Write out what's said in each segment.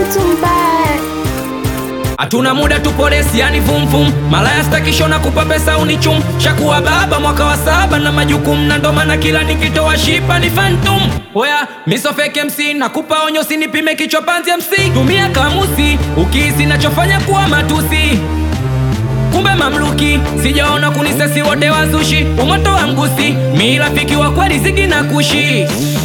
mtu mbaya. Hatuna muda tupo resi, yani vum vum. Malaya stakishona kupa pesa unichum. Shakuwa baba mwaka wa saba na majukumu, na ndo maana kila nikitoa shipa ni phantom. Oya, miso fake MC nakupa onyo, sinipime kichwa panzi MC. Tumia kamusi ukihisi nachofanya kuwa matusi kumbe mamluki sijaona kunisesi wote wazushi umoto wa mgusi mi rafiki wa kweli zigi na kushi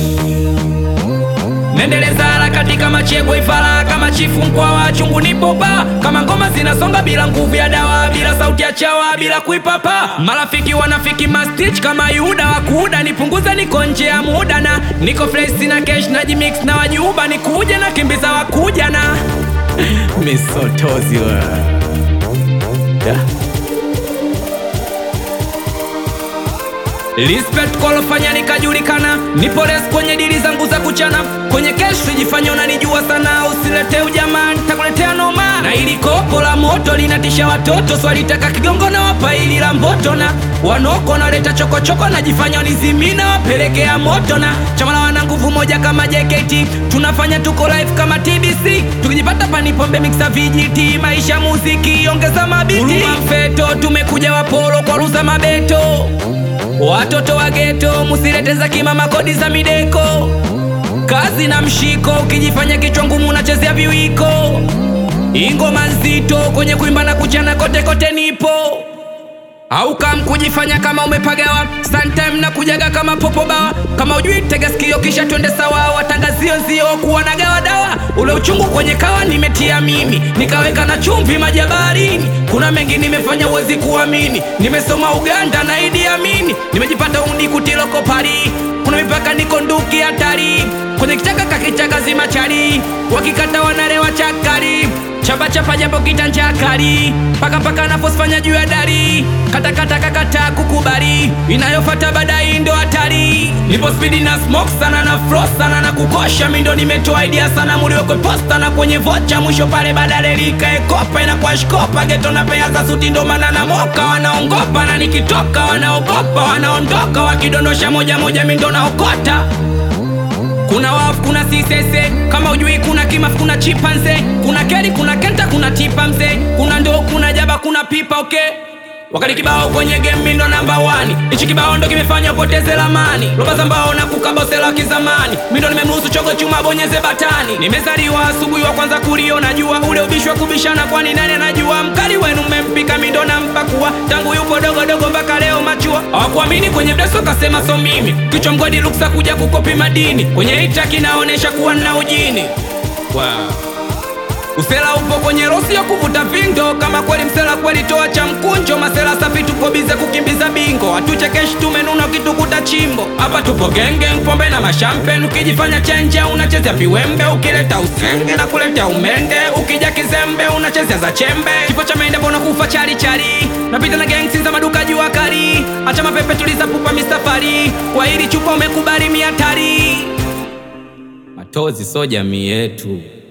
nendeleza harakati kama chegwe ifara kama chifu mkwa wa chungu nipopa kama ngoma zinasonga bila nguvu ya dawa bila sauti ya chawa bila kuipapa marafiki wanafiki mastich kama yuda wakuda nipunguze niko nje ya muda na niko fresh na cash na jimix na wajuba nikuja na kimbiza wakuja na misotozi wa yeah. Respect kwa lofanya nikajulikana, nipo res kwenye dili zangu za kuchana, kwenye kesho jifanya unanijua sana, usilete ujamaa, nitakuletea noma. Na ili kopo la moto linatisha watoto, swalitaka kigongo na wapa ili la mboto, na wanoko naleta chokochoko, najifanya unizimina, wapelekea moto, na chama la wana nguvu moja kama JKT, tunafanya tuko live kama TBC, tukijipata panipombe mixa vijiti, maisha muziki, ongeza mabiti, Huruma mfeto, tumekuja wapolo kwa ruza mabeto Watoto wa geto musilete za kimama kodi za mideko, kazi na mshiko, ukijifanya kichwa ngumu unachezea viwiko, ingoma nzito kwenye kuimba na kuchana kote kote nipo au kam kujifanya kama umepagawa sometime na kujaga kama popo bawa kama ujui tega sikio kisha twende sawa watangazio nzio kuwa na gawa dawa ule uchungu kwenye kawa nimetia mimi nikaweka na chumvi majabarini kuna mengi nimefanya uwezi kuamini nimesoma Uganda na Idi Amini nimejipata undi kutiloko pari kuna mipaka niko nduki hatari kwenye kichaka kakichaka zima chari wakikata wanarewa chakari chapa chapa japo kitanja kali paka paka nafosifanya juu ya dari katakata kakata kukubali inayofata baadaye ndo hatari nipo spidi na smoke sana na flow sana na kukosha mindo nimetoa idea sana muliwekwe posta na kwenye vocha mwisho pale badale likaekopa inakuwa shkopa geto na pea za suti ndo maana na moka wanaongopa na nikitoka wanaogopa wanaondoka wakidondosha moja moja mindo naokota kuna wafu kuna sisese kama ujui kuna kimafu kuna chipanze kuna keri kuna kenta kuna tipa mze kuna ndo kuna jaba kuna pipa okay wakati kibao kwenye game mi ndo namba wani ichi kibao ndo kimefanya upoteze lamani roba za mbao na kukabosela kizamani mi ndo nimemruhusu chogo chuma bonyeze batani nimezaliwa asubuhi wa kwanza kuliona jua ule ubishi wa kubishana kwani nani anajua mkali wenu mmempika mi ndo nampakua tangu yupo dogodogo mpaka leo machua hawakuamini kwenye mdeso kasema so mimi kichwa mgodi luksa kuja kukopi madini kwenye hita kinaonesha kuwa nna ujini wow. Usela upo kwenye rosi ya kuvuta vindo, kama kweli msela kweli toa cha mkunjo. Masela safi tuko bize kukimbiza bingo, hatuchekeshi tumenuna ukitukuta chimbo. Hapa tupo genge, pombe na mashampen, ukijifanya chenje unachezea viwembe, ukileta usenge na kuleta umende, ukija kizembe unachezea za chembe. Kifo cha mende mbona kufa chari chari, napita na gangsi za maduka jua kali, acha mapepe tuliza pupa mistafari, kwa hili chupa umekubali miatari. Matozi so jamii yetu